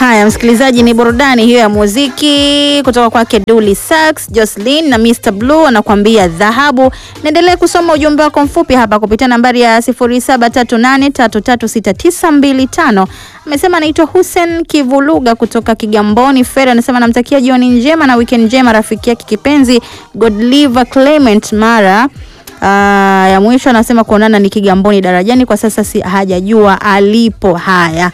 Haya, msikilizaji, ni burudani hiyo ya muziki kutoka kwake Dully Sax, Jocelyn na Mr Blue anakuambia dhahabu. Naendelea kusoma ujumbe wako mfupi hapa kupitia nambari ya 0738336925. Amesema anaitwa Hussein Kivuluga kutoka Kigamboni Fera, anasema namtakia jioni njema na weekend njema rafiki yake kipenzi Godliver Clement Mara. Uh, ya mwisho anasema kuonana ni Kigamboni darajani, kwa sasa si hajajua alipo. Haya,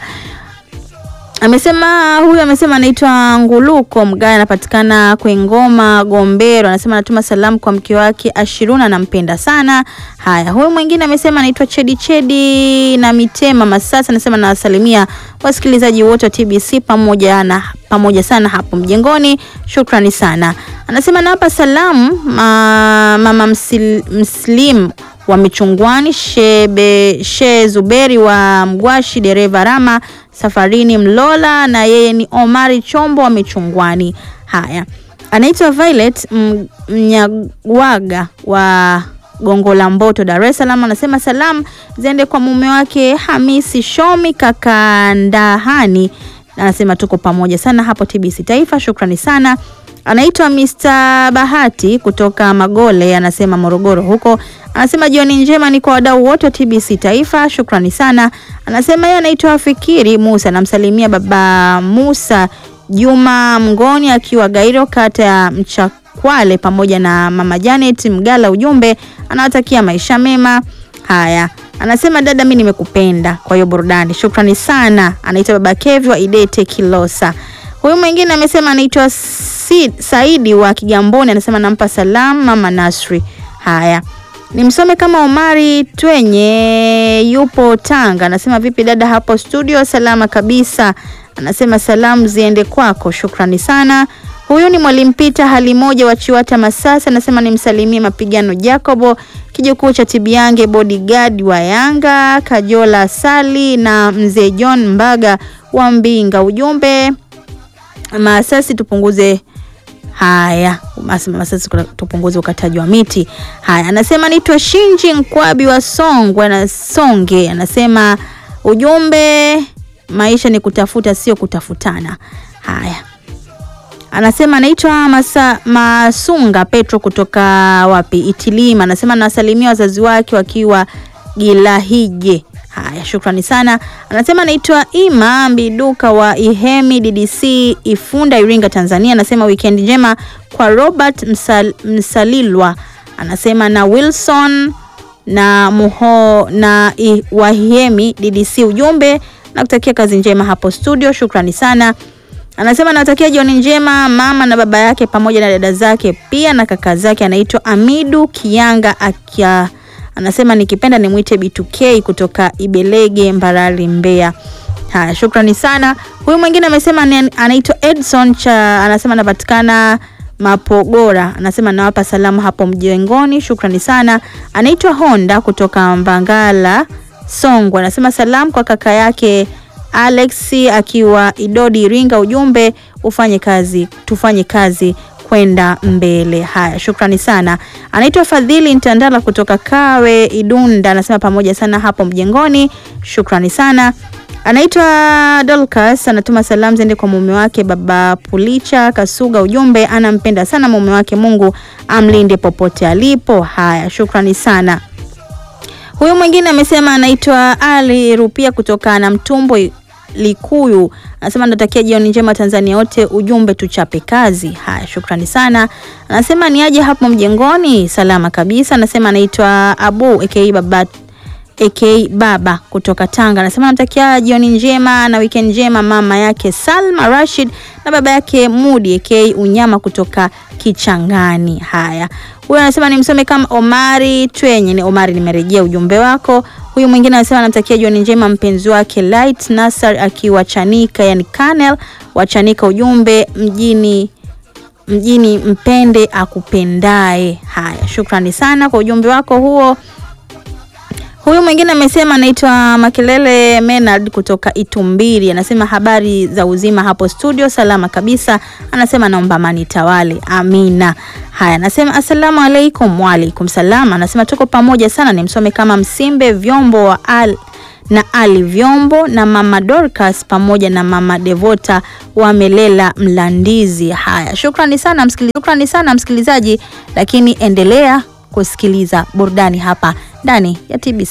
amesema huyu amesema anaitwa Nguluko Mgaya, anapatikana Kwengoma Gombero. Anasema anatuma salamu kwa mke wake Ashiruna, anampenda sana. Haya, huyu mwingine amesema anaitwa Chedi Chedi na Mitema Masasa, anasema nawasalimia wasikilizaji wote wa TBC pamoja na pamoja sana hapo mjengoni, shukrani sana. Anasema nawapa salamu ma, mama msil, Mslim wa Michungwani, Shebe She Zuberi wa Mgwashi, dereva Rama safarini Mlola, na yeye ni Omari Chombo wa Michungwani. Haya, anaitwa Violet Mnyagwaga wa Gongo la Mboto, Dar es Salaam. Anasema salamu ziende kwa mume wake Hamisi Shomi kaka Ndahani, anasema tuko pamoja sana hapo TBC Taifa, shukrani sana. Anaitwa Mr Bahati kutoka Magole, anasema Morogoro huko. Anasema jioni njema ni kwa wadau wote wa TBC Taifa, shukrani sana. Anasema yeye anaitwa Fikiri Musa, namsalimia baba Musa Juma Mngoni akiwa Gairo, kata ya Mchakwale, pamoja na mama Janet Mgala. Ujumbe anawatakia maisha mema. Haya, anasema dada, mimi nimekupenda kwa hiyo burudani, shukrani sana. Anaitwa baba Kevi wa Idete Kilosa. Huyu mwingine amesema anaitwa Saidi wa Kigamboni, anasema nampa salamu mama Nasri. Haya, nimsome kama Omari Twenye yupo Tanga, anasema vipi dada hapo studio? Salama kabisa, anasema salamu ziende kwako, shukrani sana. Huyu ni mwalimu Pita hali moja wa Chiwata Masasa, anasema nimsalimie mapigano Jacobo kijukuu cha Tibiange, bodyguard wa Yanga Kajola Sali na mzee John Mbaga wa Mbinga. Ujumbe Masasi tupunguze haya, Masasi tupunguze ukataji wa miti. Haya, anasema naitwa Shinji Nkwabi wa Songwe na Songe, anasema ujumbe maisha ni kutafuta, sio kutafutana. Haya, anasema anaitwa Masa, Masunga Petro kutoka wapi Itilima, anasema nawasalimia wazazi wake wakiwa Gilahije. Haya, shukrani sana. Anasema anaitwa Ima Mbiduka wa Ihemi DDC Ifunda, Iringa, Tanzania. Anasema weekend njema kwa Robert Msal, Msalilwa, anasema na Wilson na Muho na Wahemi DDC. Ujumbe na kutakia kazi njema hapo studio, shukrani sana. Anasema natakia jioni njema mama na baba yake pamoja na dada zake pia na kaka zake. Anaitwa Amidu Kianga akia anasema nikipenda nimwite B2K kutoka Ibelege Mbarali Mbeya. Haya, shukrani sana. Huyu mwingine amesema anaitwa Edson cha anasema anapatikana Mapogora, anasema nawapa salamu hapo mjengoni, shukrani sana. Anaitwa Honda kutoka Mbangala Songwe, anasema salamu kwa kaka yake Alex akiwa Idodi Iringa, ujumbe ufanye kazi, tufanye kazi kwenda mbele. Haya, shukrani sana. Anaitwa Fadhili Ntandala kutoka Kawe Idunda, anasema pamoja sana hapo mjengoni, shukrani sana. Anaitwa Dolcas, anatuma salamu zende kwa mume wake baba Pulicha Kasuga, ujumbe anampenda sana mume wake, Mungu amlinde popote alipo. Haya, shukrani sana. Huyu mwingine amesema anaitwa Ali Rupia kutoka na Mtumbo Likuyu anasema natakia jioni njema Tanzania wote, ujumbe tuchape kazi. Haya, shukrani sana. Anasema ni aje hapo mjengoni, salama kabisa. Anasema anaitwa Abu aka baba aka baba kutoka Tanga. Anasema namtakia jioni njema na weekend njema mama yake Salma Rashid na baba yake Mudi aka Unyama kutoka Kichangani. Haya, huyu anasema nimsome kama Omari Twenye. Ni Omari, nimerejea ujumbe wako. Huyu mwingine anasema anamtakia jioni njema mpenzi wake Light Nasar akiwa Chanika, yani Kanel wa Chanika, ujumbe mjini mjini mpende akupendae. Haya, shukrani sana kwa ujumbe wako huo. Huyu mwingine amesema anaitwa Makelele Menard kutoka Itumbiri, anasema habari za uzima hapo studio, salama kabisa. Anasema naomba amani tawale, amina. Haya, anasema asalamu alaikum. Waalaikum salam. Anasema tuko pamoja sana, nimsome kama Msimbe Vyombo wa al na Ali Vyombo na mama Dorcas pamoja na mama Devota wamelela Mlandizi. Haya, shukrani sana msikilizaji, shukrani sana msikilizaji, lakini endelea kusikiliza burudani hapa ndani ya TBC.